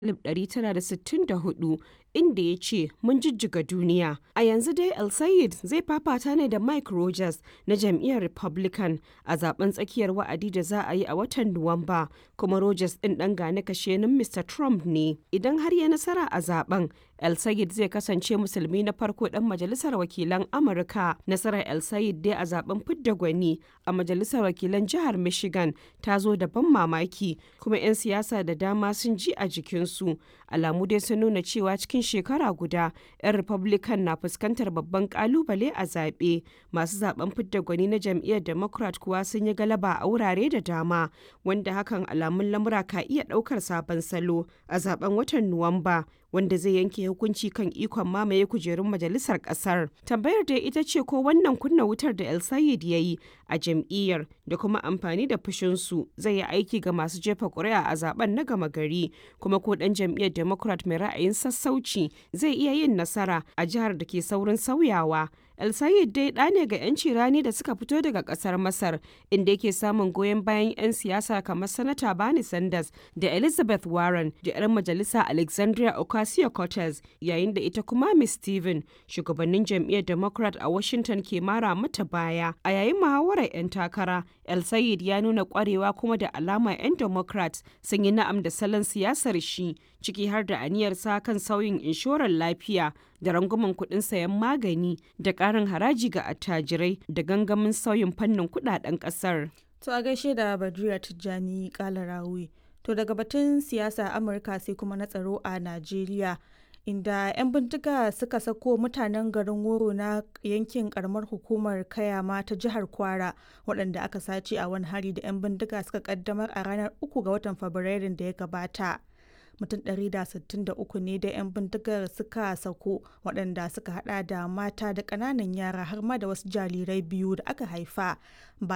1964, inda ya ce, “Mun jijjiga duniya.” A yanzu dai El Sayed zai fafata ne da Mike Rogers na jam'iyyar Republican a zaɓen tsakiyar wa'adi da za a yi a watan Nuwamba, kuma Rogers ɗin ɗan gani-kashenin Mr. Trump ne. Idan har ya nasara a zaɓen, El Sayed zai kasance Musulmi na farko ɗan Majalisar Wakilan Amurka. Nasarar El Sayed dai a zaɓen fidda gwani a Majalisar Wakilan Jihar Michigan ta zo da ban mamaki, kuma 'yan siyasa da dama sun ji a jikinsu. Alamu dai sun nuna cewa cikin shekara guda 'yan Republican na fuskantar babban kalubale a zaɓe. Masu zaɓen fidda gwani na jam'iyyar Democrat kuwa sun yi galaba a wurare da dama, wanda hakan alamun lamura ka iya ɗaukar sabon salo a zaɓen watan Nuwamba. wanda zai yanke hukunci kan ikon mamaye kujerun majalisar kasar. Tambayar dai ita ce ko wannan kunna wutar da El Sayed ya yi a jam'iyyar da kuma amfani da fushinsu zai yi aiki ga masu jefa ƙuri'a a zaben na gama gari kuma ko ɗan jam'iyyar Democrat mai ra'ayin sassauci zai iya yin nasara a jihar da ke saurin sauyawa. El Sayed dai ɗa ne ga 'yanci rani da suka fito daga ƙasar Masar, inda yake samun goyon bayan 'yan siyasa kamar Sanata Bernie Sanders da Elizabeth Warren da 'yar majalisa Alexandria Ocasio-Cortez, yayin da ita kuma Miss Steven, shugabannin jam'iyyar Democrat a Washington ke mara mata baya. A yayin muhawarar 'yan takara, El Sayed ya nuna ƙwarewa kuma da alama 'yan Democrat sun yi na'am da salon siyasar shi, ciki har da aniyarsa kan sauyin inshorar lafiya da rangwamen kuɗin sayan magani da ƙarin haraji ga attajirai da gangamin sauyin fannin kuɗaɗen ƙasar. To a gaishe da Badriya Tijjani Kalarawi. To daga batun siyasa Amurka sai kuma na tsaro a Najeriya. Inda 'yan bindiga suka sako mutanen garin Woro na yankin karamar hukumar Kayama ta jihar Kwara waɗanda aka sace a wani hari da 'yan bindiga suka kaddamar a ranar 3 ga watan Fabrairun da ya gabata. mutum 163 ne da 'yan bindigar suka sako waɗanda suka hada da mata da ƙananan yara har ma da wasu jarirai biyu da aka haifa